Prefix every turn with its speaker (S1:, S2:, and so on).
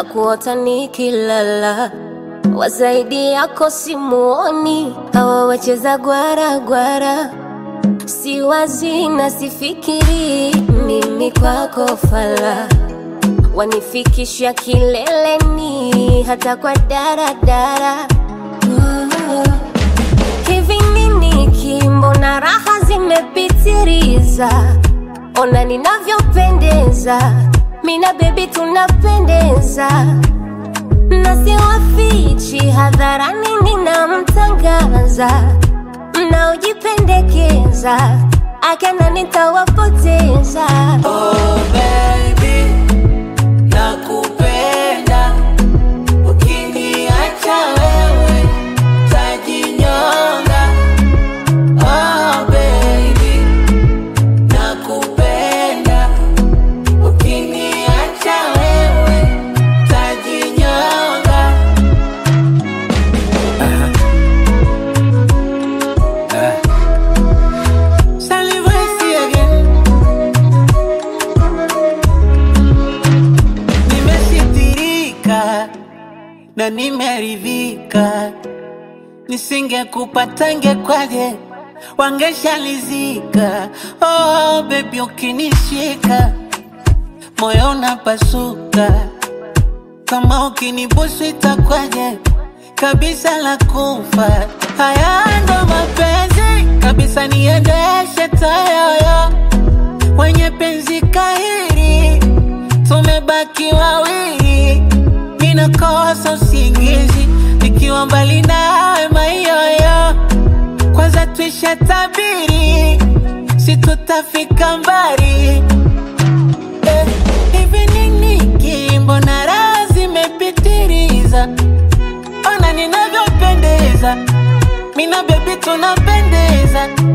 S1: na kuota nikilala, wazaidi yako simuoni, hawa wacheza gwara gwara, si wazi na sifikiri, mimi kwako fala, wanifikisha kileleni, hata kwa daradara oh. Hivi nini kimbo na raha zimepitiliza, ona ninavyopendeza, mina bebi tunapendeza, na siwafichi hadharani, ninamtangaza, mnaojipendekeza akana nitawapoteza.
S2: Oh baby, nakupenda. Ukiniacha wewe tajinyonga. Oh baby, nakupenda. Ukiniacha wewe tajinyonga. Salivesi again. Nimesitirika na nimeridhika, nisingekupata ngekwaje, wangeshalizika. Oh baby, ukinishika moyo unapasuka, kama ukinibusu itakwaje, kabisa la kufa. Haya ndo mapenzi kabisa, niendeshe tayoyo wenye penzi kahiri, tumebaki wawili, ninakosa usingizi nikiwa mbali nawe mayoyo. Kwanza tuisha tabiri, si tutafika mbali eh, hivi nini kimbo na raha zimepitiliza, ona ninavyopendeza, mina bebi tunapendeza